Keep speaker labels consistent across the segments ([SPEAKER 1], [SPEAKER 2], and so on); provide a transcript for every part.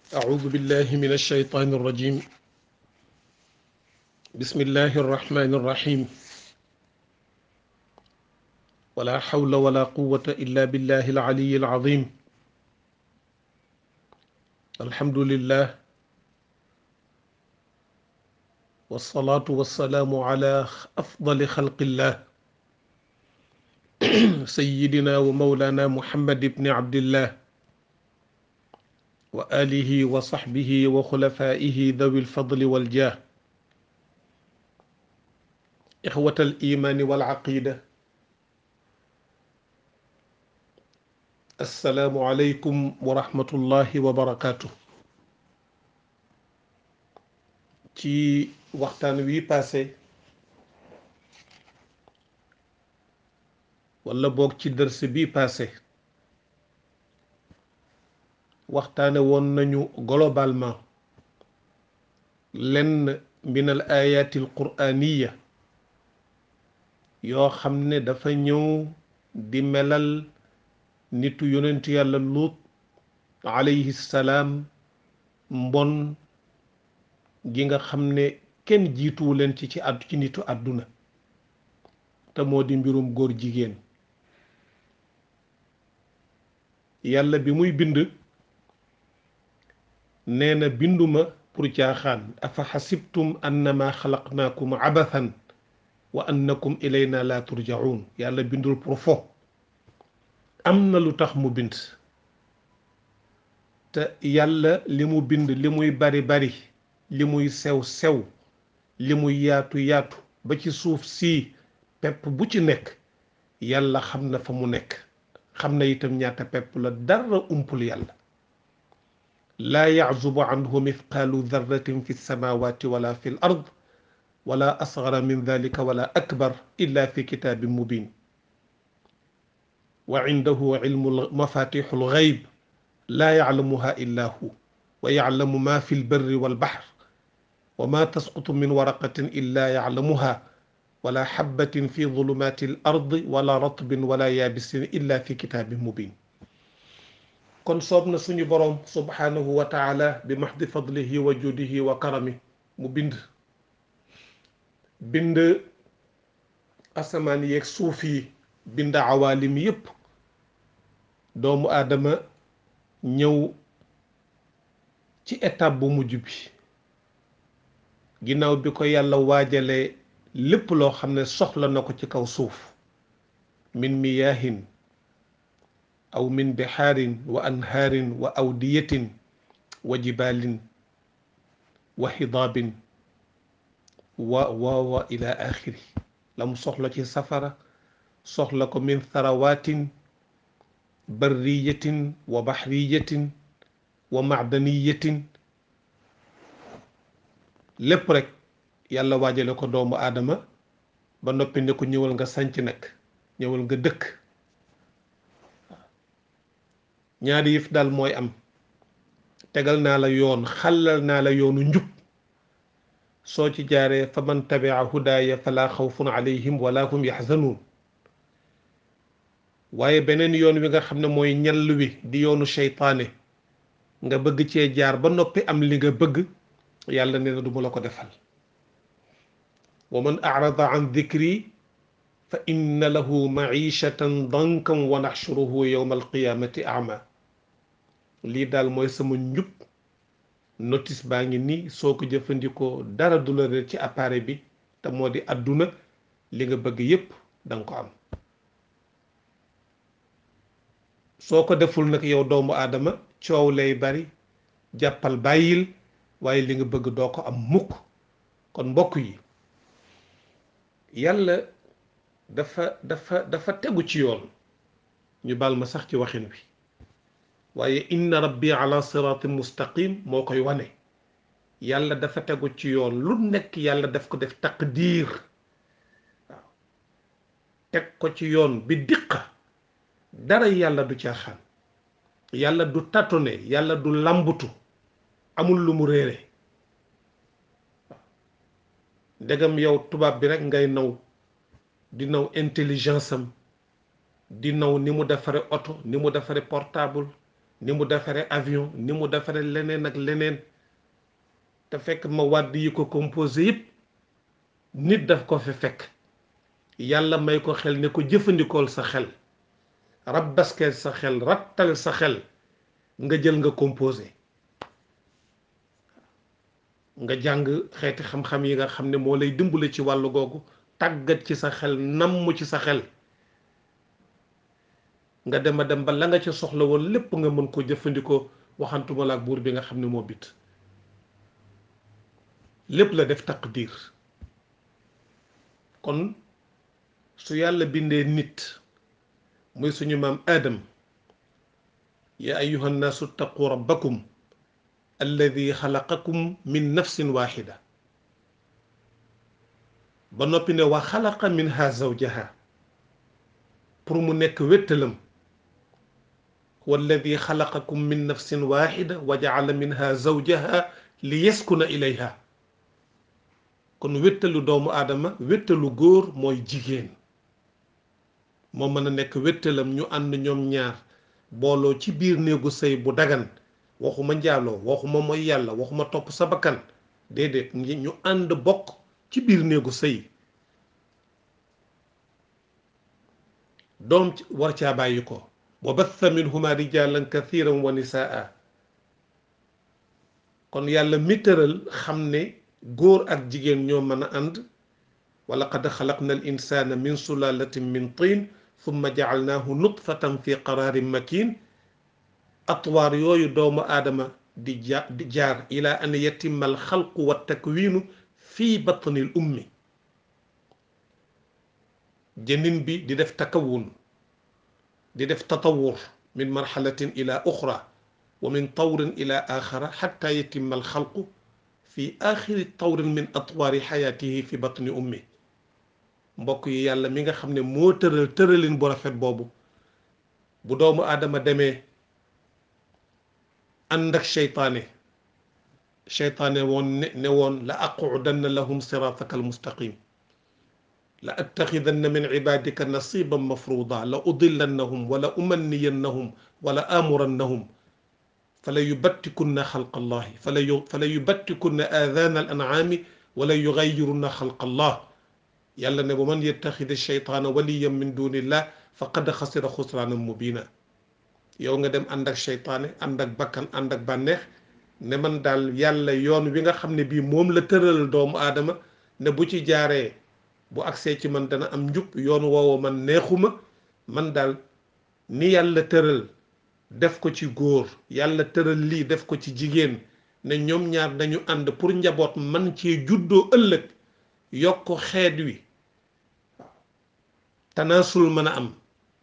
[SPEAKER 1] أعوذ بالله من الشيطان الرجيم بسم الله الرحمن الرحيم ولا حول ولا قوة إلا بالله العلي العظيم الحمد لله والصلاة والسلام على أفضل خلق الله سيدنا ومولانا محمد بن عبد الله وآله وصحبه وخلفائه ذوي الفضل والجاه إخوة الإيمان والعقيدة السلام عليكم ورحمة الله وبركاته ci waxtaan wi passé wala boog ci dërs bi passé waxtaane woon nañu globalement lenn min al ayati al quraniya yoo xam ne dafa ñëw di melal nitu yonentu yàlla luut alayhi salaam mbon gi nga xam ne kenn jiituwu leen ci ci àddu ci nitu àdduna te moo di mbirum góor jigéen yàlla bi muy bind nee na binduma pour caaxaan afa xasibtum annama xalaqnaakum abathan wa annakum ilayna la turjaun yàlla bindul pour fo am na lu tax mu bind te yàlla li mu bind li muy bari bari li muy sew sew li muy yaatu yaatu ba ci suuf sii pepp bu ci nekk yàlla xam na fa mu nekk xam na itam ñaata pepp la dara umpul yàlla laa yaczubu anhu mithqaalu darratin fi lsamawati wala fi l ard wala asgara min dalika wala akbar illa fi kitaabin mubin wa cindahu cilmu mafatixu lgayb laa yaclamuha illa hu wa yaclamu ma fi lbarri walbaxr wa ma tasqutu min waraqatin illa yaclamuha wala xabatin fi zulumaati l ardi wala ratbin wala yaabisin illa fi kitaabin mubin kon soob na suñu boroom subhaanahu wa taala bi maxdi fadlihi wa judihi wa karami mu bind bind asamaan yeeg suuf yi bind awaalim yépp doomu aadama ñëw ci étape bu mujj bi ginnaaw bi ko yàlla waajalee lépp loo xam ne soxla na ko ci kaw suuf min miyaahin aw min bixaarin wa anhaarin wa awdiyatin wa jibaalin wa xidaabin wa wa wa ila axiri la mu soxla ci safara soxla ko min tharawaatin barriyatin wa baxriyatin wa macdaniyatin lépp rek yàlla waajale ko doomu aadama ba noppi ne ko ñëwal nga sanc nag ñëwal nga dëkk ñaari yëf daal mooy am tegal naa la yoon xàllal naa la yoonu njub soo ci jaaree fa man tabia hudaaya fala xawfun alayhim wala hum yaxzanuun waaye beneen yoon wi nga xam ne mooy ñall wi di yoonu seytaane nga bëgg cee jaar ba noppi am li nga bëgg yàlla nee na du ma la ko defal wa man arada an dikri fa inna lahu maishatan dankan wa naxshuruhu yowma alqiyamati ama lii daal mooy sama njub notice baa ngi nii soo ko jëfandikoo dara du la réer ci appareil bi te moo di àdduna li nga bëgg yépp danga ko am soo ko deful nag yow doomu aadama coow lay bari jàppal bàyyil waaye li nga bëgg doo ko am mukk kon mbokk yi yàlla dafa dafa dafa tegu ci yoon ñu baal ma sax ci waxin wi waaye inna rabbi ala siratin mustaqim moo koy wane yàlla dafa tegu ci yoon lu nekk yàlla daf ko def taqdiir waaw teg ko ci yoon bi diqa dara yàlla du caaxaan yàlla du tatone yàlla du lambutu amul lu mu réere waaw ndegam yow tubaab bi rek ngay naw di naw intelligence am di naw ni mu defare oto ni mu defare portable ni mu defaree avion ni mu defaree leneen ak leneen te fekk ma wàdd yi ko composé yëpp nit daf ko fi fekk yàlla may ko xel ne ko jëfandikool sa xel rabbaskeel sa xel rattal sa xel nga jël nga composé nga jàng xeeti xam-xam yi nga xam ne moo lay dimbale ci wàllu googu tàggat ci sa xel namm ci sa xel nga dem a dem ba la nga ca soxla woon lépp nga mën ko jëfandikoo waxantuma la ak buur bi nga xam ne moo bit lépp la def taqdir kon su yàlla bindee nit muy suñu maam aadam ya ayuha nnaasu ttaqu rabbakum alladi xalaqakum min nafsin waxida ba noppi ne wa xalaqa minha zawjaha pour mu nekk wéttalam walladi xalaqakum min nafsin waxida wa jacala minha zawjaha li yaskuna ilayha kon wéttalu doomu aadama wéttalu góor mooy jigéen moo mën a nekk wéttalam ñu ànd ñoom ñaar booloo ci biir néegu sëy bu dagan waxuma njaaloo waxuma mooy yàlla waxuma topp sa bakkan déedéet ñu ànd bokk ci biir néegu sëy doom war caa bàyyi ko wa batha minhuma rijalan kathiran wa nisaa kon yàlla mi tëral xam ne góor ak jigéen ñoo mën a ànd wa laqad xalaqna al insana min sulalatin min tin thumma jacalnaahu nutfatan fi qararin makin atwaar yooyu doomu aadama di ja di jaar ila an yatimma al xalqu wa takwiinu fi batni l ummi jënin bi di def takawun di def tatawur min marxalatin ila uxra wa min tawrin ila axara xatta yatimma al xalqu fi axiri tawrin min atwaari xayaatihi fi batni ummi mbokk yi yàlla mi nga xam ne moo tëral tëralin bu rafet boobu bu doomu aadama demee ànd ak seytaane seytaane woon ne ne woon la aqudanna lahum sirataka almustaqim la attaxidanna min ibadika nasiban mafruda la udillannahum wala umanniyannahum wala amurannahum fala yubattikunna xalqa allahi fala yu fala yubattikunna aadaana al ancaami wala yugayirunna xalqa allah yàlla ne wa man yettaxida sheytaana waliyan min dunillah faqad xasira xusraanan mubina yow nga dem ànd ak seytaane ànd ak bakkan ànd ak bànneex ne man daal yàlla yoon wi nga xam ne bii moom la tëral doomu aadama ne bu ci jaaree bu agsee ci man dana am njub yoon woowu man neexuma man daal ni yàlla tëral def ko ci góor yàlla tëral lii def ko ci jigéen ne ñoom ñaar dañu ànd pour njaboot man ci juddoo ëllëg yokk xeet wi tanaasul mën a am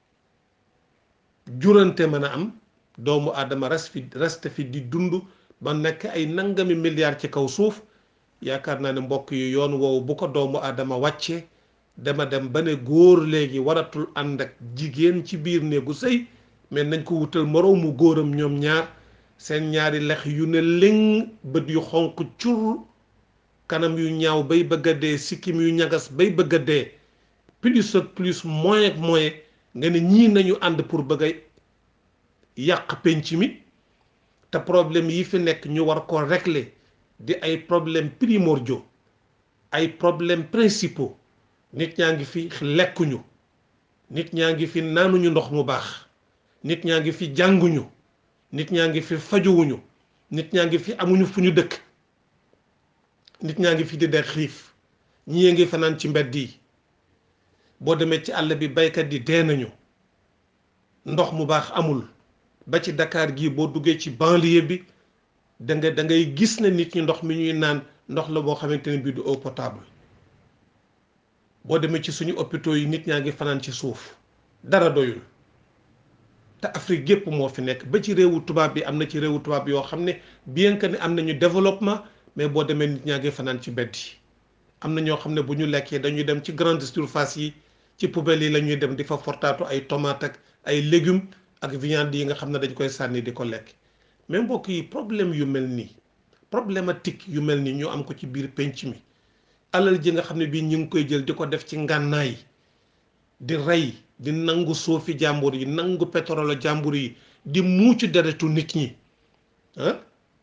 [SPEAKER 1] jurante mën a am doomu aadama res fi reste fi di dund ba nekk ay nangami milliards ci kaw suuf yaakaar naa ne mbokk yi yoon woowu bu ko doomu aadama wàccee dama dem ba ne góor léegi waratul ànd ak jigéen ci biir néegu sëy mais nañ ko wutal moroomu góoram ñoom ñaar seen ñaari lex yu ne léng bët yu xonq cur kanam yu ñaaw bay bëgg a dee sikkim yu ñagas bay bëgg a dee plus ak plus moins ak moins nga ne ñii nañu ànd pour bëgg a yàq penc mi te problème yi fi nekk ñu war ko régler di ay problème primordiaux ay problème principaux nit ñaa ngi fi lekkuñu nit ñaa ngi fi naanuñu ndox mu baax nit ñaa ngi fi jànguñu nit ñaa ngi fi fajuwuñu nit ñaa ngi fi amuñu fu ñu dëkk nit ñaa ngi fi di dee xiif ñii ngi fanaan ci mbedd yi boo demee ci àll bi baykat yi dee nañu ndox mu baax amul ba ci Dakar gii boo duggee ci banlieue bi da nga da ngay gis ne nit ñi ndox mi ñuy naan ndox la boo xamante ne bii du eau potable boo demee ci suñu hôpitaux yi nit ñaa ngi fanaan ci suuf dara doyul te Afrique gépp moo fi nekk ba ci réewu tubaab bi am na ci réewu tubaab yoo xam ne bien que ne am nañu développement mais boo demee nit ñaa ngi fanaan ci mbedd yi am na ñoo xam ne bu ñu lekkee dañuy dem ci grande surface yi ci poubelle yi la ñuy dem di fa fortaatu ay tomate ak ay légumes ak viande yi nga xam ne dañ koy sànni di ko lekk mais mbokk yi problème yu mel nii problématique yu mel nii ñu am ko ci biir penc mi alal ji nga xam ne bii ñu ngi koy jël di ko def ci ngànnaay di rey di nangu suufi jàmbur yi nangu pétrole jàmbur yi di muucu deretu nit ñi ah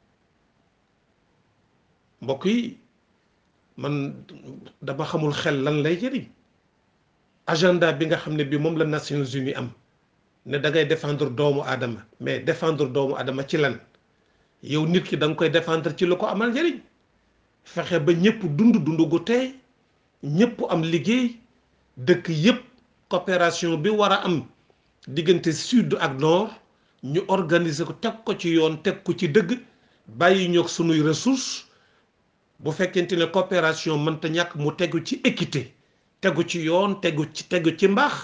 [SPEAKER 1] mbokk yi man dama xamul xel lan lay jëriñ agenda bi nga xam ne bi moom la Nations Unies am ne da ngay défendre doomu aadama mais défendre doomu aadama ci lan yow nit ki da nga koy défendre ci lu ko amal njëriñ fexe ba ñëpp dund dund gu tey ñëpp am liggéey dëkk yëpp coopération bi war a am diggante sud ak nord ñu organiser ko teg ko ci yoon teg ko ci dëgg bàyyi ñoog sunuy ressources bu fekkente ne coopération mënta ñàkk mu tegu ci équité tegu ci yoon tegu ci tegu ci mbaax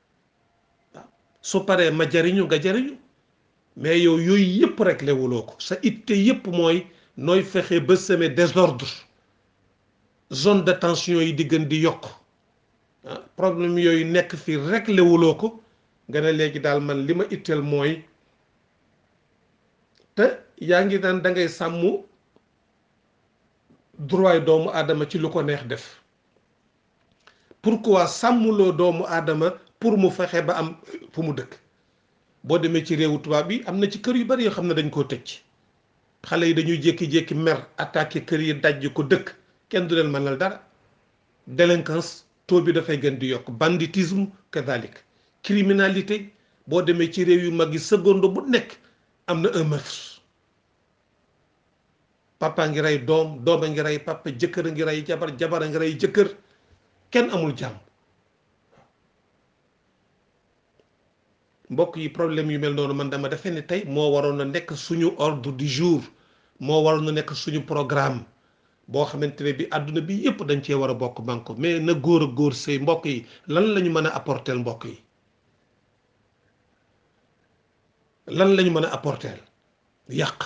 [SPEAKER 1] su paree ma jariñu nga jariñu mais yow yooyu yëpp rek lewuloo ko sa itte yëpp mooy nooy fexe ba semer désordre zone de tension yi di gën di yokk problème yooyu nekk fi rek lewuloo ko nga ne léegi daal man li ma itteel mooy te yaa ngi naan da ngay sàmm droit doomu aadama ci lu ko neex def pourquoi sàmmuloo doomu aadama pour mu fexe ba am fu mu dëkk boo demee ci réewu tubaab bi am na ci kër yu bari yoo xam ne dañ koo tëj xale yi dañuy jékki-jékki mer attaqué kër yi dajj ko dëkk kenn du leen mënal dara délinquance taux bi dafay gën di yokk banditisme kadalik criminalité boo demee ci réew yu mag yi seconde bu nekk am na un meurtre papa ngi rey doom doom a ngi rey papa jëkkër a ngi rey jabar jabar a ngi rey jëkkër kenn amul jàmm mbokk yi problème yu mel noonu man dama defe ne tey moo waroon a nekk suñu ordre du jour moo waroon a nekk suñu programme boo xamante ne bi àdduna bi yépp dañ cee war a bokk banko mais na góor a góor sëy mbokk yi lan la ñu mën a apporter mbokk yi lan la ñu mën a apporter yàq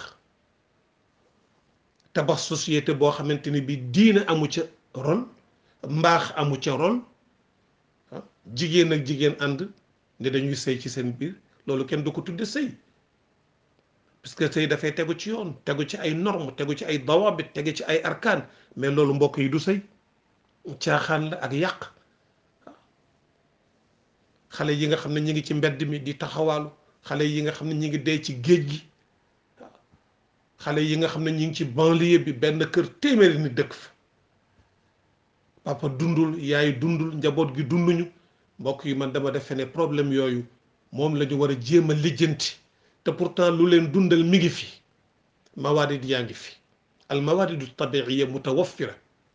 [SPEAKER 1] tabax société boo xamante ni bi diina amu ca rôle mbaax amu ca rôle jigéen ak jigéen ànd ne dañuy sëy ci seen biir loolu kenn du ko tudde sëy parce que sëy dafay tegu ci yoon tegu ci ay normes tegu ci ay dawabit tegu ci ay arkaan mais loolu mbokk yi du sëy caaxaan la ak yàq xale yi nga xam ne ñi ngi ci mbedd mi di taxawaalu xale yi nga xam ne ñi ngi dee ci géej gi xale yi nga xam ne ñi ngi ci banlieue bi benn kër téeméeri ni dëkk fa papa dundul yaay dundul njaboot gi dunduñu mbokk yi man dama defe ne problème yooyu moom la ñu war a jéem a lijjanti te pourtant lu leen dundal mi ngi fi mawarid yaa ngi fi al mawaridu tabiiya mutawaffira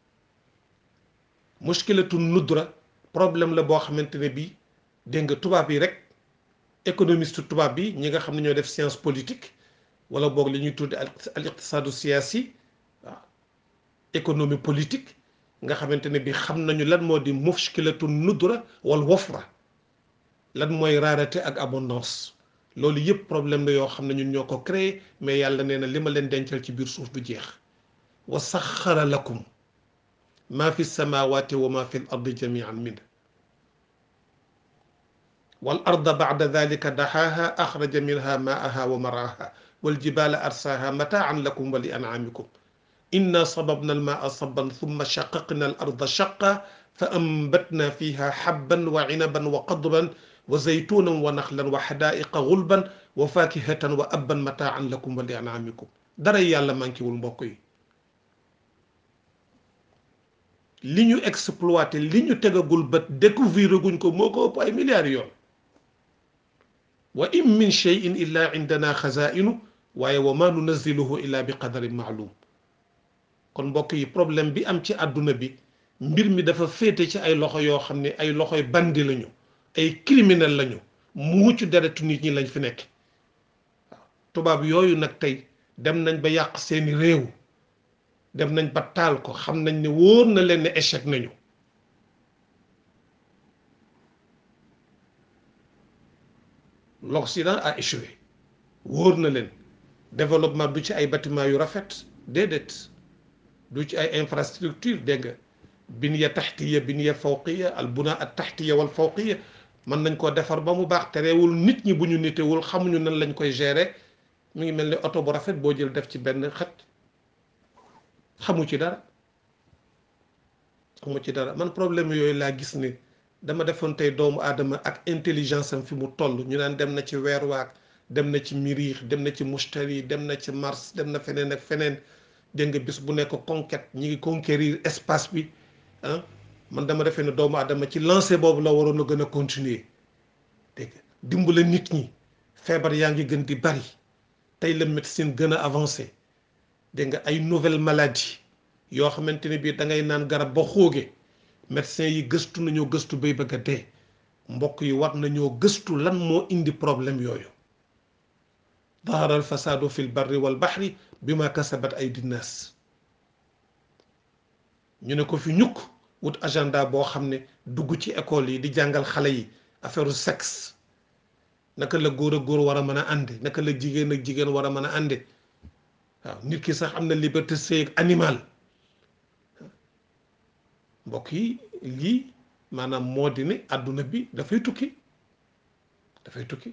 [SPEAKER 1] mushkilatu nudra problème la boo xamante ne bii dégg nga tubaab yi rek économiste tubaab bi ñi nga xam ne ñoo def science politique wala boog li ñuy tudde al iqtisaadu siyaasi waaw économie politique nga xamante ne bi xam nañu lan moo di mushkilatu nudra wal wafra lan mooy rareté ak abondance loolu yëpp problème la yoo xam ne ñun ñoo ko créé mais yàlla nee na li ma leen dencal ci biir suuf du jeex wa saxara lakum ma fi samawati wa ma fi l ardi jamian min wal arda bacda dalika daxaaha axraja minha maaha wa maraaha waljibala arsaaha mataan lakum wa li ancaamikum inna sababna almaa sabban thumma shaqaqna al arda shaqa fa ambatna fiha habban wa cinaban wa qadban wa zaytunan wa naxlan wa xadaaiqa gulban wa fakihatan wa abban mataan lakum wa li ancaamikum dara yàlla manquéwul mbokk yi li ñu exploité li ñu tegagul bët découvrir guñ ko moo ko ëpp ay milliards yoon wa in min cheyin illa indana xazainu waaye wa ma nunaziluhu illa bi qadarin maalum kon mbokk yi problème bi am ci àdduna bi mbir mi dafa féete ci ay loxo yoo xam ne ay loxoy bandi lañu ay criminel lañu mucc deretu nit ñi lañ fi nekk waaw tubaab yooyu nag tey dem nañ ba yàq seeni réew dem nañ ba taal ko xam nañ ne wóor na leen ne échec nañu l'Occident a échoué wóor na leen développement du ci ay bâtiment yu rafet déedéet du ci ay infrastructure dégg nga biniya taxtiya biniya fawqiya al buna at taxtiya wal fawqiya mën nañ koo defar ba mu baax terewul nit ñi bu ñu nitewul xamuñu nan lañ koy gérer mi ngi mel ni oto bu rafet boo jël def ci benn xet xamu ci dara xamu ci dara man problème yooyu laa gis ni dama defoon tey doomu aadama ak intelligence am fi mu toll ñu naan dem na ci weer waak dem na ci Miriix dem na ci Mustari dem na ci Mars dem na feneen ak feneen dégg nga bis bu nekk conquête ñi ngi conquérir espace bi ah man dama defee ne doomu adama ci lancé boobu la waroon a gën a continuer dégg nga dimbale nit ñi feebar yaa ngi gën di bari tey la médecine gën a avancé dégg nga ay nouvelle maladie yoo xamante ne bii da ngay naan garab ba xóoge médecin yi gëstu nañoo gëstu bay bëgg a dee mbokk yi war nañoo gëstu lan moo indi problème yooyu dahara al fasadu fi l barri wal bahri bi ma kasabat ay dinnaas ñu ne ko fi ñukk wut agenda boo xam ne dugg ci école yi di jàngal xale yi affaire sexe naka la góor ak góor war a mën a ànde naka la jigéen ak jigéen war a mën a ànde waaw nit ki sax am na liberté sëy ak animal mbokk yi lii maanaam moo di ne àdduna bi dafay tukki dafay tukki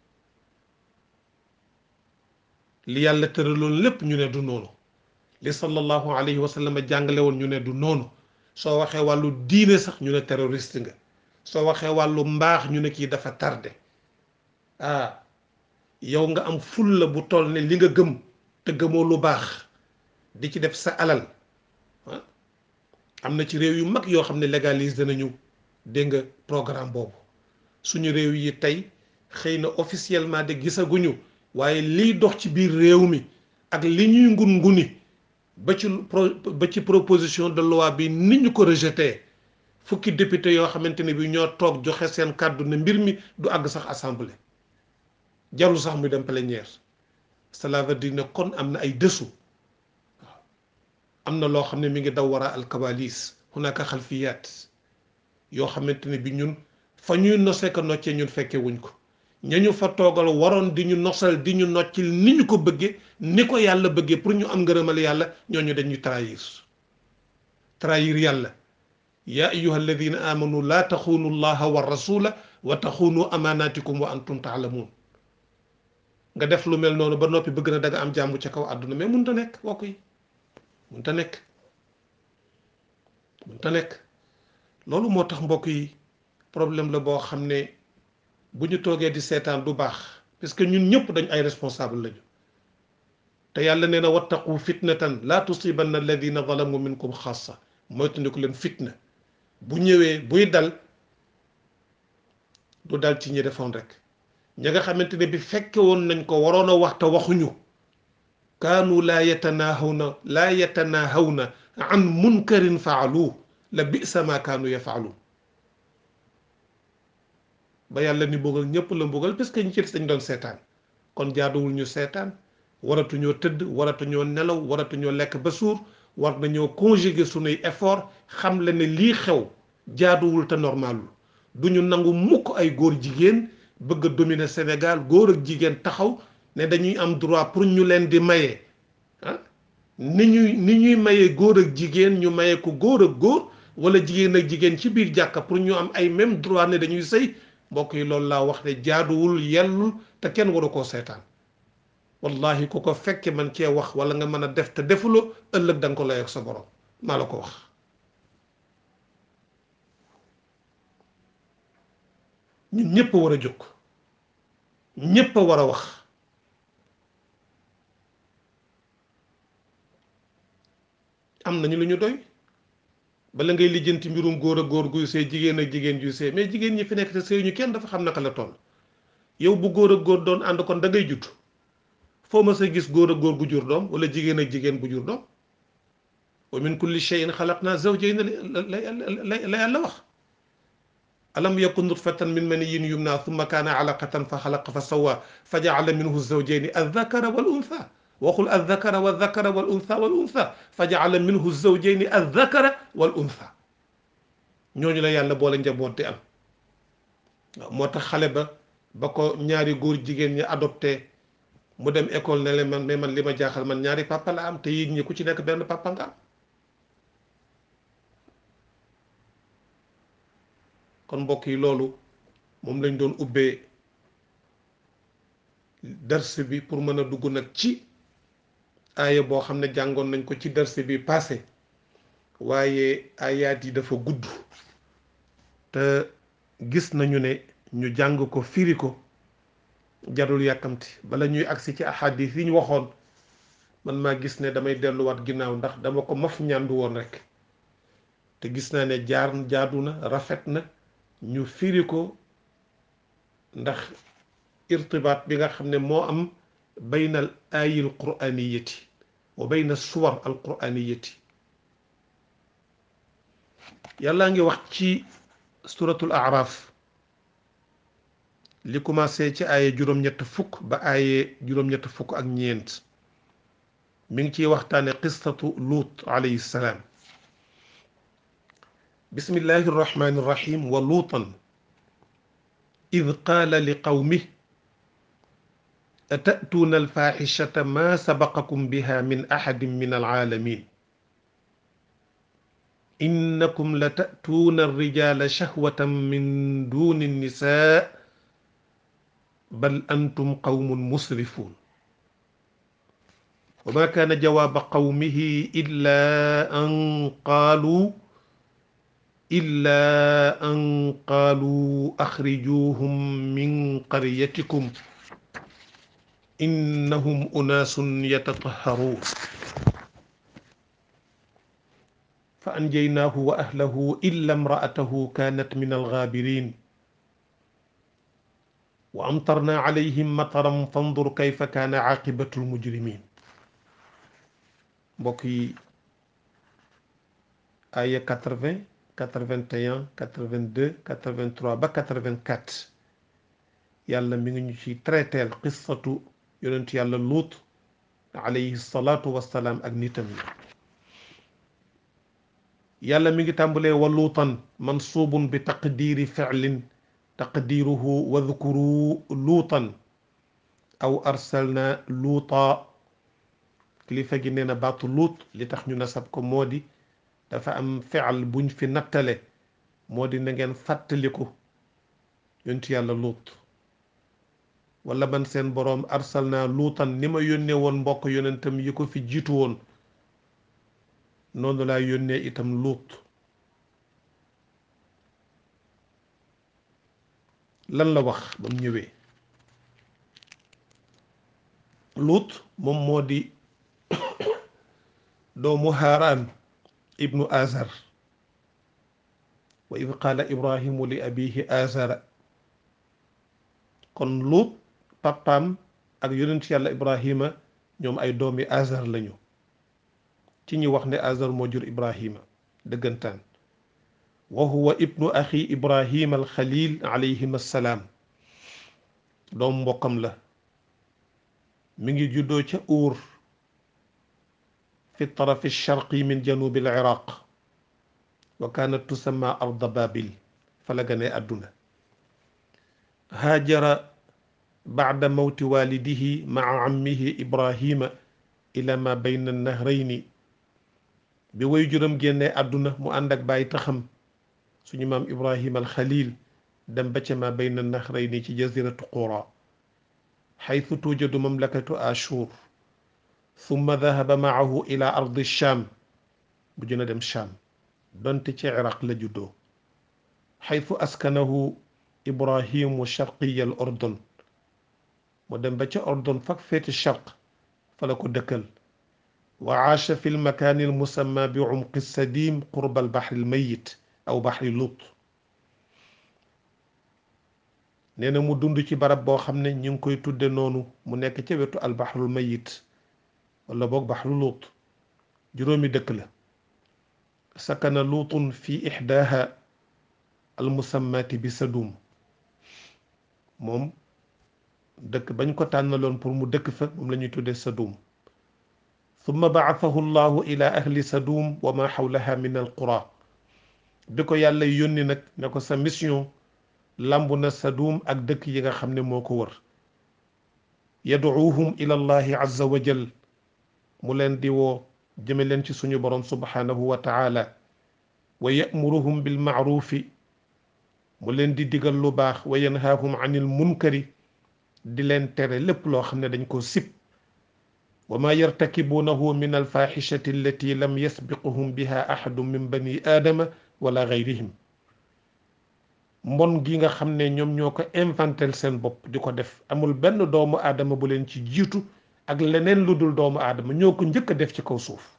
[SPEAKER 1] li yàlla tëraloon lépp ñu ne du noonu li sallallahu alayhi wa sallam jàngale woon ñu ne du noonu soo waxee wàllu diine sax ñu ne terroriste nga soo waxee wàllu mbaax ñu ne kii dafa tardé ah yow nga am fulla bu toll ne li nga gëm te gëmoo lu baax di ci def sa alal ah am na ci réew yu mag yoo xam ne légalise nañu dégg nga programme boobu suñu réew yi tey xëy na officiellement de gisaguñu waaye liy dox ci biir réew mi ak li ñuy ngun nguni ba ci ba ci proposition de loi bi ni ñu ko rejeté fukki député yoo xamante ne bi ñoo toog joxe seen kàddu ne mbir mi du àgg sax assemblée jarul sax muy dem plénière cela veut dire ne kon am na ay dessous waaw am na loo xam ne mi ngi daw wara alkabalis hunaka xalfiyaat yoo xamante ne bi ñun fa ñuy nosee ko noccee ñun fekke wuñ ko ñañu fa toogal waroon di ñu nosal di ñu noccil ni ñu ko bëggee ni ko yàlla bëggee pour ñu am ngërëmal yàlla ñooñu dañuy trahir trahir yàlla yaa ayuha alladina amanu laa taxuunu llaha wa rasula wa taxuunu amanatikum wa antum taalamuun nga def lu mel noonu ba noppi bëgg na da nga am jàmm ca kaw àdduna mais mun ta nekk wokk yi mun ta nekk mun ta nekk loolu moo tax mbokk yi problème la boo xam ne bu ñu toogee di seetaan du baax parce que ñun ñëpp dañ ay responsable lañu te yàlla nee na wattaqu fitnatan laa tusibanna alladina zalamu minkum xaasa moytandiku leen fitna bu ñëwee buy dal du dal ci ñi defoon rek ña nga xamante ne bi fekke woon nañ ko waroon a wax te waxuñu kaanu laa yatanaahawna laa yatanaahawna an munkarin faalu la bisa ma kaanu yafaalu ba yàlla ni mbugal ñëpp la mbugal parce que ñi ci des dañ doon seetaan kon jaaduwul ñu seetaan waratuñoo tëdd waratuñoo nelaw waratuñoo lekk ba suur war nañoo conjuguer sunuy effort xam la ne lii xew jaaduwul te normalul du ñu nangu mukk ay góor jigéen bëgg a dominer Sénégal góor ak jigéen taxaw ne dañuy am droit pour ñu leen di maye ah ni ñuy ni ñuy maye góor ak jigéen ñu maye ko góor ak góor wala jigéen ak jigéen ci biir jàkka pour ñu am ay même droit ne dañuy sëy mbokk yi loolu laa wax ne jaaduwul yellul te kenn waru koo seetaan wallahi ku ko fekke man cee wax wala nga mën a def te defuloo ëllëg da nga ko lay ak sa borom maa la ko wax ñun ñëpp a war a jóg ñëpp a war a wax am nañu lu ñu doy bala ngay lijjanti mbirum góor ak góor guy see jigéen ak jigéen juy see mais jigéen ñi fi nekk te sëy ñu kenn dafa xam naka la toll yow bu góor ak góor doon ànd kon da ngay judd foo ma sa gis góor ak góor gu jur doom wala jigéen ak jigéen bu jur doom wa min kulli shay'in xalaqna zawjayn la la yàlla wax alam yakun nutfatan min maniyyin yumna thumma kaana alaqatan fa xalaqa fa sawa fa jaala minhu zawjayni aldakara wal untha waxul aldakara waldakara wal untha wal untha fa jaala minhu zawjayni aldakara wal untha ñooñu la yàlla boole njaboot di am waaw moo tax xale ba ba ko ñaari góor jigéen ñi adopté mu dem école ne leen man mais man li ma jaaxal man ñaari papa la am te yéen ñi ku ci nekk benn papa nga am kon mbokk yi loolu moom lañ doon ubbee dars bi pour mën a dugg nag ci aaya boo xam ne jàngoon nañ ko ci dars bi passé waaye ayaat yi dafa gudd te gis nañu ne ñu jàng ko firi ko jarul yàkkamti bala ñuy agsi ci ahadis yi ñu waxoon man maa gis ne damay delluwaat ginnaaw ndax dama ko maf ñàndu woon rek te gis naa ne jaar jaadu na rafet na ñu firi ko ndax irtibaat bi nga xam ne moo am bayna al aayi al quraaniyati wa bayna suwar al quraaniyati yàllaa ngi wax ci suratul araf li commencé ci aaye juróom-ñett fukk ba aaye juróom-ñett fukk ak ñeent mi ngi ciy waxtaane qissatu luut alayhi salaam bismillahi irrahmani irrahim wa luutan id qaala li qawmih atatuuna alfaaxishata ma sabaqakum biha min axadin min alcaalamin innakum la tatuuna alrijala shahwatan min duni alnisa bal antum qawmun musrifuun wa ma kaana jawaaba qawmihi illa an qaaluu illa an qaaluu axrijuuhum min qaryatikum innahum unaasun yatatahharuun fa anjaynaahu wa ahlahu illa imra'atahu kaanat min alghaabiriin wa amtarnaa alayhim mataran fandur kayfa kaana caaqibatu almujrimiin mbokk yi aya 80 81 82 83 ba 84 yàlla mi ngi ñu ci traiteel qissatu yonent yàlla luut alayhi salaatu wassalaam ak nitam yi yàlla mi ngi tàmbalee wa luutan mansuubun bi taqdiiri ficlin taqdiiruhu wadkuru luutan aw arsalna luuta kilifa gi nee na baatu luut li tax ñu nasab ko moo di dafa am fi'al buñ fi nattale moo di na ngeen fàttaliku yontu yàlla luut wala man seen boroom arsalna luutan ni ma yónnee woon mbokk yonentam yi ko fi jiitu woon noonu laa yónnee itam luut lan la wax ba mu ñëwee luut moom moo di doomu haaraan ibnu azar wa id qaala ibrahimu li abihi azara kon luut papaam ak yonent yàlla ibrahima ñoom ay doomi azar lañu ci ñi wax ne azar moo jur ibrahima dëggantaan wa huwa ibnu axi ibrahima alxalil alayhim assalaam doom mbokkam la mi ngi juddoo ca uur fi tarafi alsharqi min janubi aliraq wa kaanat tusamma arda babil fa la gane àdduna haajara bacda mawti waalidihi maca cammihi ibrahima ila ma bayna annahrayni bi way juram génnee àdduna mu ànd ak bàyyi taxam suñu maam ibrahima alxalil dem ba ca ma bayna annahrayni ci jaziratu qura xaytu tuujadu mamlakatu ashur summa dahaba maahu ila ardi sham bu jëna dem sham donte ci iraq la juddoo xaytu askanahu ibrahimu sharqiya al ordon mu dem ba ca ordon fak féeti sharq fa la ko dëkkal wa aasha fi lmakaani almusamma bi umqi sadim qurba albaxri almayit aw baxri lut nee na mu dund ci barab boo xam ne ñu ngi koy tudde noonu mu nekk ca wetu albaxrul mayit wala boog baxru luut juróomi dëkk la sakana luutun fi ixdaaha almusammaati bi sadum moom dëkk bañ ko tànnaloon pour mu dëkk fa moom la ñuy tuddee sadum summa baasahu llahu ila ahli sadum wa ma xawlaha min alqura bi ko yàlla yónni nag ne ko sa mission lamb na sadum ak dëkk yi nga xam ne moo ko wër yaduuhum ila allahi azza wa jal mu leen di woo jëme leen ci suñu borom subhanahu wa taala wa yamuruhum bil maarufi mu leen di digal lu baax wa yanhaahum anil munkari di leen tere lépp loo xam ne dañ ko sib wa ma yartakibuunahu min alfaxishati allati lam yasbiquhum biha axadu min bani aadama wala gayrihim mbon gi nga xam ne ñoom ñoo ko inventel seen bopp di ko def amul benn doomu aadama bu leen ci jiitu ak leneen lu dul doomu aadama ñoo ko njëkk a def ci kaw suuf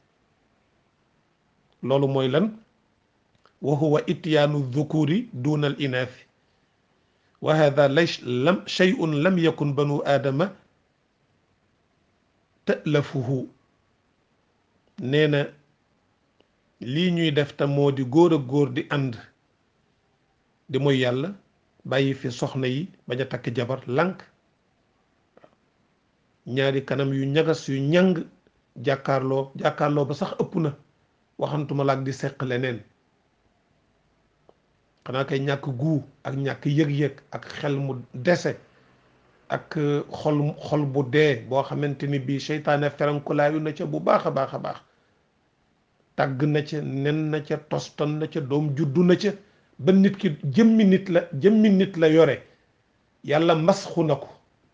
[SPEAKER 1] loolu mooy lan wa huwa ityaanu dhukuri duna al inaathi wa hada lays lam shay'un lam yakun banu aadama ta'lafuhu nee na lii ñuy def te moo di góor ak góor di ànd di mooy yàlla bàyyi fi soxna yi bañ a takk jabar lànk ñaari kanam yu ñagas yu ñàng jàkkaarloo jàkkaarloo ba sax ëpp na waxantuma la ak di seq leneen xanaa kay ñàkk guu ak ñàkk yëg-yëg ak xel mu dese ak xol xol bu dee boo xamante ni bii seytaane ferankulaayu na ca bu baax a baax a baax tàgg na ca nen na ca toston na ca doom juddu na ca ba nit ki jëmmi nit la jëmmi nit la yore yàlla masxu na ko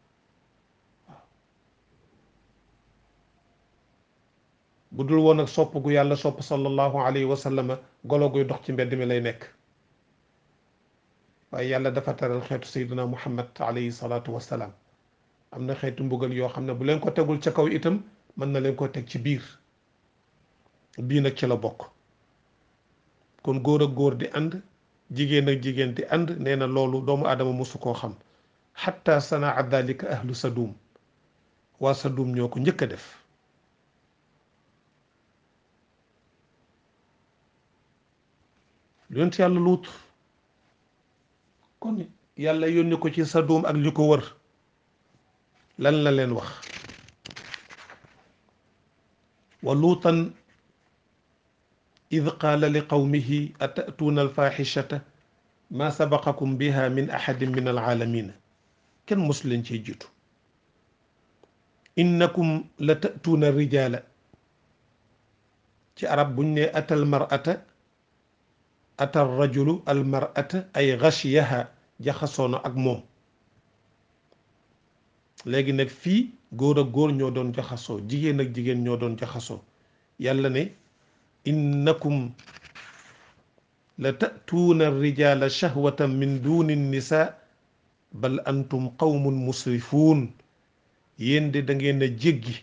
[SPEAKER 1] bu dul woon ak sopp gu yàlla sopp sallallahu alayhi wa sallama golo guy dox ci mbedd mi lay nekk waaye yàlla dafa teral xeetu sayduna muhammad alayhi salaatu wasalaam am na xeetu mbugal yoo xam ne bu leen ko tegul ca kaw itam mën na leen ko teg ci biir bii nag ci la bokk kon góor ak góor di ànd jigéen ak jigéen di ànd nee na loolu doomu aadama mosu koo xam xatta sanaa dalika ahlu sadum waa sadum ñoo ko njëkk a def yonent yàlla luut kon yàlla yónni ko ci sadum ak li ko wër lan la leen wax wa luutan id qaala li qawmihi atatuuna alfaxishata ma sabaqakum biha min axadin min alaalamina kenn mos leen cee jiitu innakum la tatuuna rijaala ci arab buñ ne ata almarata ata rajulu almarata ay gashiyaha jaxasoona ak moom léegi nag fii góor ak góor ñoo doon jaxasoo jigéen ak jigéen ñoo doon jaxasoo yàlla ne innakum la tatuuna rijala shahwatan min duni nisa bal antum qawmun musrifuun yéen de da ngeen a jéggi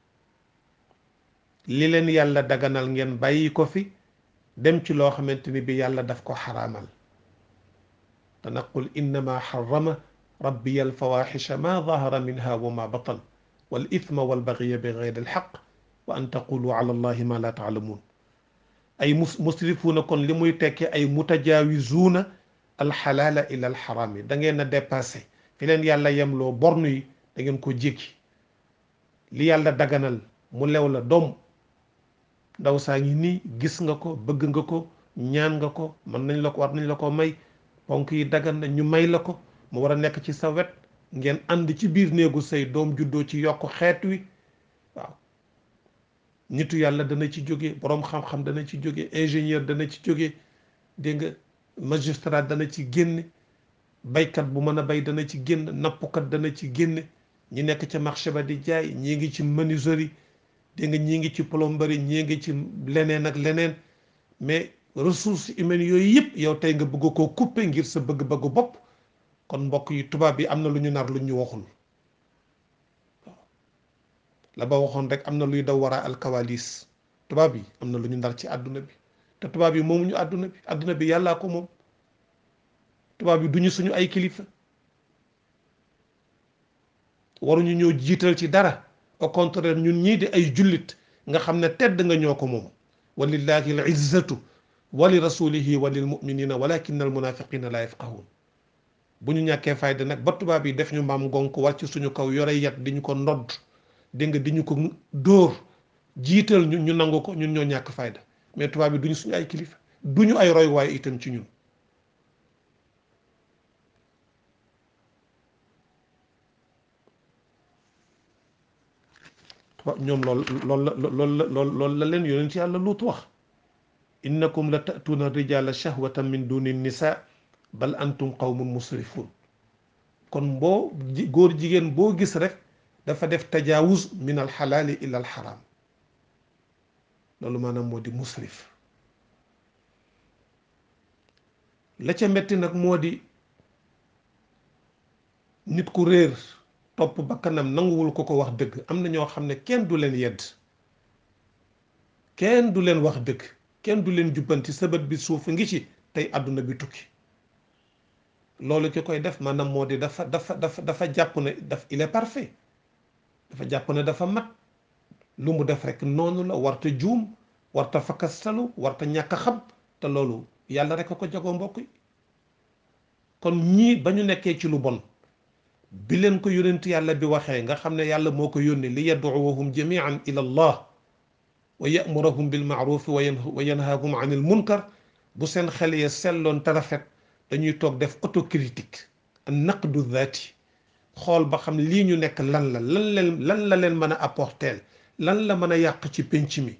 [SPEAKER 1] li leen yàlla daganal ngeen bàyyi ko fi dem ci loo xamante ni bi yàlla daf ko xaraamal te naqul innama xarama rabbiya alfawaxisha ma dahara minha wa ma batan wal ithma wal bagya bi gayri alxaq wa an taqulu ala allahi ma la taalamuun ay mus musrifuuna kon li muy tekke ay mutajaawizuuna alxalaala ila alxaraam yi da ngeen a dépassé fi leen yàlla yemloo bornu yi da ngeen ko jéggi li yàlla daganal mu lew la doom ndaw saa ngi nii gis nga ko bëgg nga ko ñaan nga ko mën nañ la ko war nañ la ko may ponk yi dagan na ñu may la ko mu war a nekk ci sa wet ngeen ànd ci biir néegu say doom juddoo ci yokk xeet wi waaw nitu yàlla dana ci jóge boroom xam-xam dana ci jóge ingénieur dana ci jóge dégg nga magistrat dana ci génn baykat bu mën a bay dana ci génn nappkat dana ci génn ñi nekk ca marché ba di jaay ñii ngi ci menuiserie dégg nga ñii ngi ci plomberie ñii ngi ci leneen ak leneen mais ressources humaines yooyu yëpp yow tey nga bëgg koo couper ngir sa bëgg-bëggu bopp kon mbokk yi tubaab yi am na lu ñu nar lu ñu waxul la ba waxoon rek am na luy daw waraa alkawalis tubaab yi am na lu ñu nar ci àdduna bi te tubaab yi moomu ñu àdduna bi àdduna bi yàllaa ko moom tubaab yi duñu suñu ay kilifa waruñu ñoo jiital ci dara au contraire ñun ñii di ay jullit nga xam ne tedd nga ñoo ko moom walillahi al izzatu wa li rasulihi wa lil muminina walakin al munafiqina la yafqahun bu ñu ñàkkee fayda nag ba tubaab yi def ñu maam ngonk wàcc suñu kaw yore yat di ñu ko ndodd dégg nga di ñu ko dóor jiital ñu ñu nangu ko ñun ñoo ñàkk fayda mais tubaab yi duñu suñu ay kilifa duñu ay roy waaye itam ci ñun ñoom lool loolu la loolu la lool loolu la leen yonent yàlla luut wax innakum la ta'tuuna rijala shahwatan min duni nisa bal antum qawmun musrifun kon boo góor jigéen boo gis rek dafa def tajaawuz min alxalaali ila alxaram loolu maanaam moo di musrif la ca metti nag moo di nit ku réer topp bakkanam nanguwul ko ko wax dëgg am na ñoo xam ne kenn du leen yedd kenn du leen wax dëgg kenn du leen jubbanti sabat bi suuf ngi ci tey àdduna bi tukki loolu ki koy def maanaam moo di dafa dafa dafa dafa jàpp ne daf il est parfait dafa jàpp ne dafa mat lu mu def rek noonu la warta juum warta fakkastalu warta ñàkk a xam te loolu yàlla rek a ko jagoo mbokk yi kon ñii ba ñu nekkee ci lu bon bi leen ko yónent yàlla bi waxee nga xam ne yàlla moo ko yónni li yad'uwahum jamian ila allah wa ya'murahum bil ma'ruf wa yanhaahum anil munkar bu seen xel ya selloon te rafet dañuy toog def autocritique naqdu zaati xool ba xam lii ñu nekk lan la lan leen lan la leen mën a apporter lan la mën a yàq ci pénc mi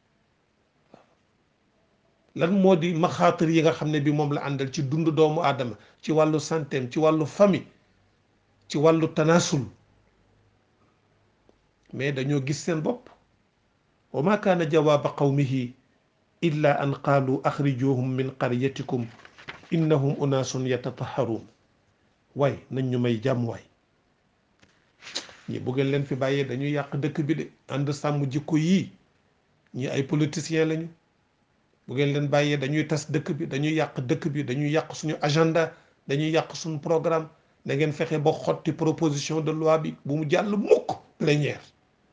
[SPEAKER 1] lan moo di maxaatir yi nga xam ne bi moom la àndal ci dund doomu aadama ci wàllu santeem ci wàllu famille ci wàllu tanaasul mais dañoo gis seen bopp wa ma kaana jawaaba qawmihi illa an qaalu axrijuhum min qaryatikum innahum unaasun yatataharuun waay nañ ñu may jàmm waay ñi bu ngeen leen fi bàyyee dañuy yàq dëkk bi de ànd sàmm jikko yii ñi ay politiciens lañu bu ngeen leen bàyyee dañuy tas dëkk bi dañuy yàq dëkk bi dañuy yàq suñu agenda dañuy yàq suñu programme da ngeen fexe ba xotti proposition de loi bi bu mu jàll mukk plénière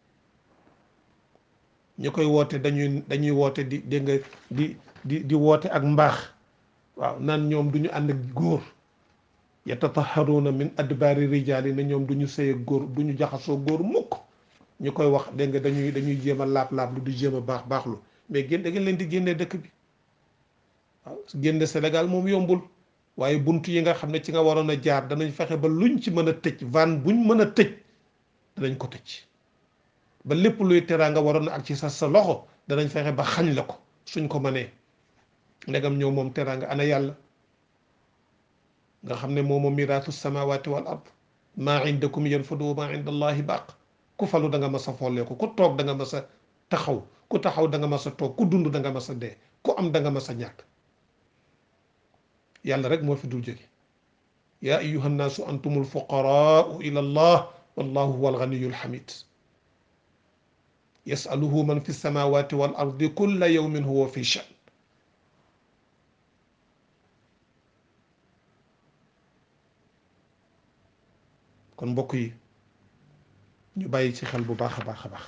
[SPEAKER 1] ñu koy woote dañuy dañuy woote di dégg nga di di di woote ak mbaax waaw naan ñoom du ñu ànd ak góor yatataharuuna min adbaari rijaali ne ñoom du ñu sëy ak góor du ñu jaxasoo góor mukk ñu koy wax dégg nga dañuy dañuy jéem a laab-laab lu di jéem a baax baaxlu mais génn da ngeen leen di génnee dëkk bi waaw génne Sénégal moom yombul waaye bunt yi nga xam ne ci nga waroon a jaar danañ fexe ba luñ ci mën a tëj van buñ mën a tëj danañ ko tëj ba lépp luy teraa nga waroon ak ci sa sa loxo danañ fexe ba xañ la ko suñ ko mënee ndegam ñëw moom teraa nga ana yàlla nga xam ne moomo miraatu samawati wal ard maa indakum yanfadu wa maa inda allahi baaq ku falu da nga mas a folleeku ku toog da nga mas a taxaw ku taxaw da nga mas a toog ku dund da nga mas a dee ku am da nga mas a ñàkk yàlla rek moo fi dul jóge yaa ayuha nnaasu antumul fuqaraau ila allah wallahu huwa alganiyu alhamid yasaluhu man fi samawati wal ardi kulla yawmin huwa fi shan kon mbokk yi ñu bàyyi ci xel bu baax a baax a baax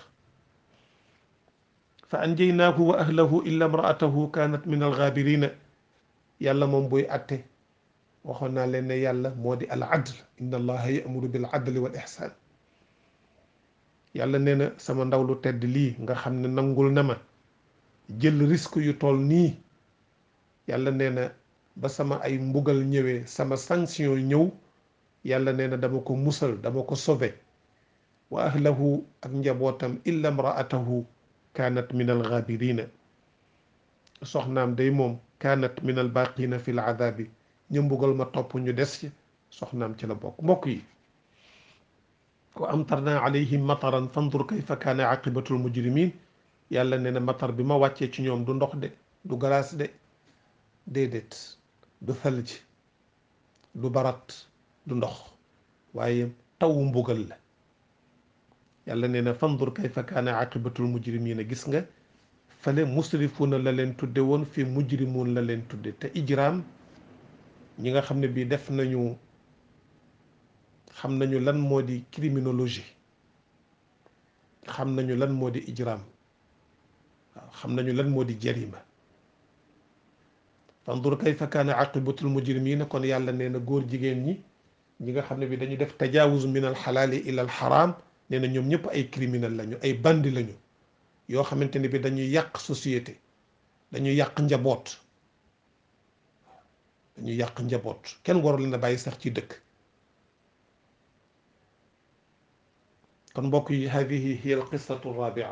[SPEAKER 1] fa anjaynaahu wa ahlahu illa imraatahu kaanat min algaabirina yàlla moom buy atte waxoon naa leen ne yàlla moo di al adl inna allaha yamuru bil adli wal ihsan yàlla nee na sama ndaw lu tedd lii nga xam ne nangul na ma jël risque yu toll nii yàlla nee na ba sama ay mbugal ñëwee sama sanction ñëw yàlla nee na dama ko musal dama ko sauvé wa ahlahu ak njabootam illa imraatahu kaanat min al gaabirina soxnaam day moom kaanat min al baqina fi l adabi ñu mbugal ma topp ñu des ci soxnaam ci la bokk mbokk yi wa amtarna alayhim mataran fandur kayfa kaana aqibatu l mujrimin yàlla nee na matar bi ma wàccee ci ñoom du ndox de du galaas de déedéet du thalj du barat du ndox waaye tawu mbugal la yàlla nee na fandur kayfa kaana aqibatu l mujrimina gis nga fale musrifuuna la leen tudde woon fi mujrimuun la leen tudde te ijraam ñi nga xam ne bii def nañu xam nañu lan moo di criminologie xam nañu lan moo di ijraam waaw xam nañu lan moo di jarima fandur kayfa kaana aqibatul mujrimina kon yàlla nee na góor jigéen ñi ñi nga xam ne bi dañu def tajaawuz min al xalaali ila al xaraam nee na ñoom ñëpp ay criminel lañu ay bandi lañu yoo xamante ne bi dañuy yàq société dañuy yàq njaboot dañuy yàq njaboot kenn warul leen a bàyyi sax ci dëkk kon mbokk yi hadihi hiya al qissatu rabia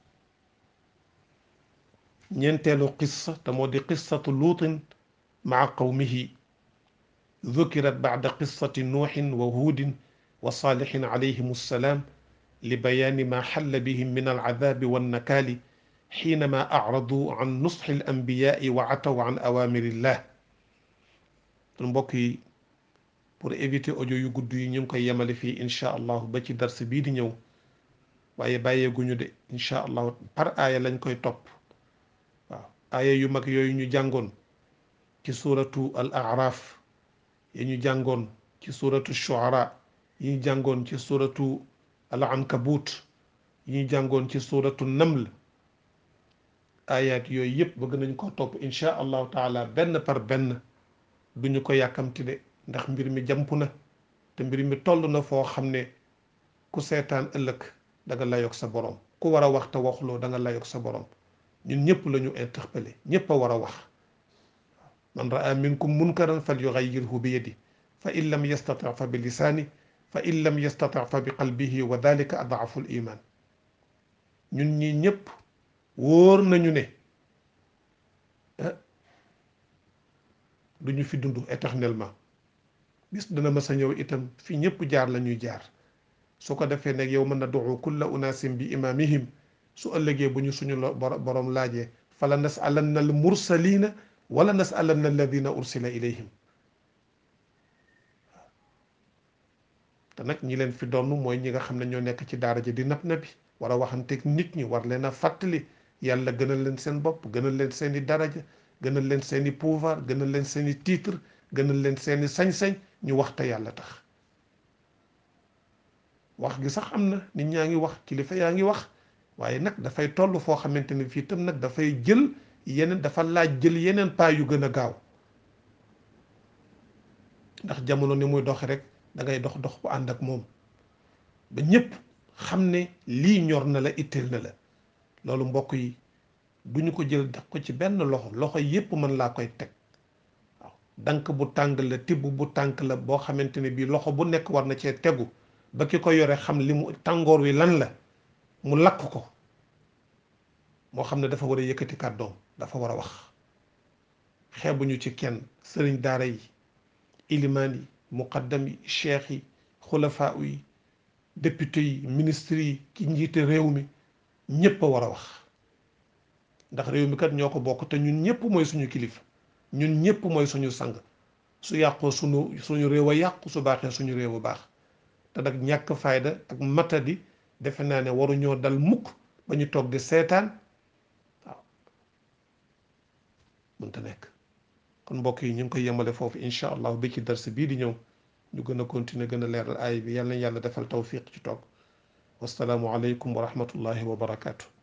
[SPEAKER 1] ñeenteelu qissa te moo di qissatu luutin maa qawmihi ذكرت بعد قصة نوح وهود وصالح عليهم السلام لبيان ما حل بهم من العذاب والنكال حينما أعرضوا عن نصح الأنبياء وعتوا عن أوامر الله kon mbokk yi pour éviter audio yu gudd yi ñu ngi koy yemale fii incha allahu ba ci dars bii di ñëw waaye bàyyeeguñu de incha allahu par aaya lañ koy topp waaw aaya yu mag yooyu ñu jàngoon ci suuratu al araf yi ñu jàngoon ci suuratu shuara yi ñu jàngoon ci suuratu al ankabut yi ñu jàngoon ci suuratu naml ayat yooyu yëpp bëgg nañ ko topp incha allahu taala benn par benn duñu ko yàkkamti de ndax mbir mi jàmp na te mbir mi toll na foo xam ne ku seetaan ëllëg da nga layoog sa borom ku war a wax te waxuloo da nga layoog sa borom ñun ñëpp la ñu interpellé ñëpp a war a wax man raa minkum munkaran fal yugayyirhu bi yadi fa in lam yastati fa bi lisaani fa in lam yastati fa bi qalbihi wa dalika adaafu l iman ñun ñi ñëpp wóor nañu ne du ñu fi dund éternellement bis dana mës a ñëw itam fi ñëpp jaar la ñuy jaar su ko defee nag yow mën na duxu kulla unaasim bi imaamihim su ëllëgee bu ñu suñu borom laajee fala nasalanna al mursalina wala nasalanna alladina ursila ilayhim te nag ñi leen fi doon mooy ñi nga xam ne ñoo nekk ci daara ji di nab nabi war a waxanteeg nit ñi war leen a fàttali yàlla gënal leen seen bopp gënal leen seen i daraja gënal leen seen i pouvoir gënal leen seen i titre gënal leen seen i sañ-sañ ñu waxta yàlla tax wax gi sax am na nit ñaa ngi wax kilifa yaa ngi wax waaye nag dafay toll foo xamante ni fii tam nag dafay jël yeneen dafa laaj jël yeneen pas yu gën a gaaw ndax jamono ni muy doxe rek da ngay dox dox bu ànd ak moom ba ñëpp xam ne lii ñor na la itteel na la loolu mbokk yi duñu ko jël def ko ci benn loxo loxo yépp mën laa koy teg waaw dank bu tàng la tibb bu tànk la boo xamante ne bii loxo bu nekk war na cee tegu ba ki ko yore xam li mu tàngoor wi lan la mu lakk ko moo xam ne dafa war a yëkkati kàddoom dafa war a wax xeebuñu ci kenn sëriñ daara yi ilimaan yi muqaddam yi cheikh yi xulafaa yi député yi ministre yi ki njiite réew mi ñëpp a war a wax ndax réew mi kat ñoo ko bokk te ñun ñëpp mooy suñu kilifa ñun ñëpp mooy suñu sang su yàqoo suñu suñu réew a yàqu su baaxee suñu réew a baax te nag ñàkk fayda ak matadi defe naa ne waruñoo dal mukk ba ñu toog di seetaan waaw mënta nekk kon mbokk yi ñu ngi koy yemale foofu incha allah bi ci dars bii di ñëw ñu gën a continuer gën a leeral aay bi yàlla na yàlla defal tawfiq ci toog wasalaamu aleykum wa rahmatullahi wa barakaatu.